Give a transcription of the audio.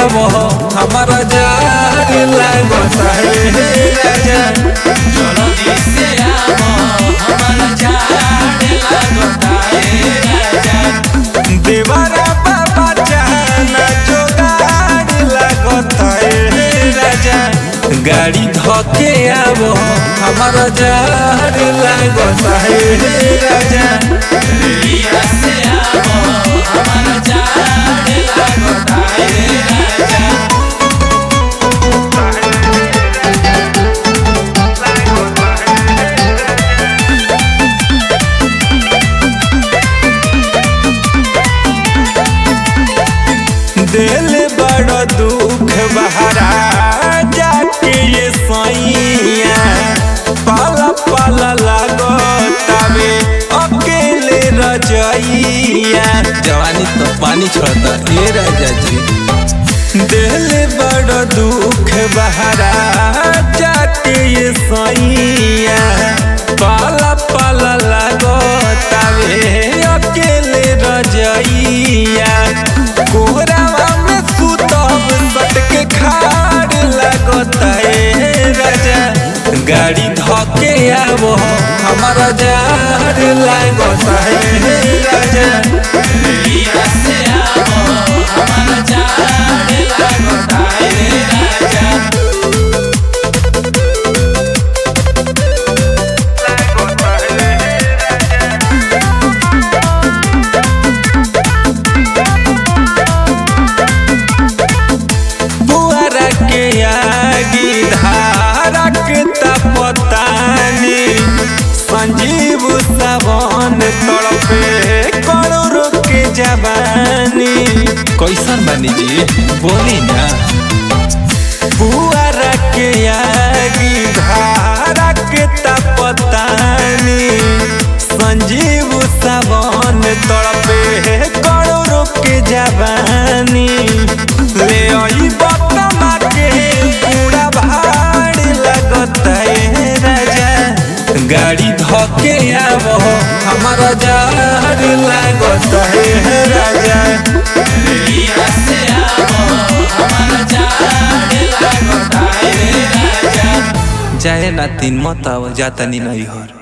आवो हमारा जार लागता है राजा जल्दी से आवो हमारा झाड़ लागता है राजा देवरा बाबा जाना जोगाड़ लागता है राजा गाड़ी धके आवो हमारा जार लागता है राजा लिया से आवो हमारा झाड़ लागता है राजा दिल बड़ दुख बहरा जाके ये सैया पाला पाला लागो तबे अकेले रजैया जवानी तो पानी छोड़ता ये राजा जी दिल बड़ दुख बहरा जाके ये सैया पाला पाला लागो तबे अकेले रजैया कोहरावा में सुतब सटके खाड़ लगता है राजा गाड़ी धके आवो हमारा जार लागता है राजा लिया से आवो हमारा झाड़ लागता है राजा बुआरा के आगी धारा के तपतानी संजीव सावन तड़पे करोड़ के जवानी कैसन बनी जी बोली ना बुआरा के आगी धारा के तपतानी संजीव सावन तड़पे करोड़ के जवानी ले आई बतमा के पूरा भाड़ लगत है राजा गाड़ी धके आवो हमारा जार लागत है राजा लिया से आवो हमारा झाड़ लागता है राजा जाए ना तीन मत आव जाता नहीं हर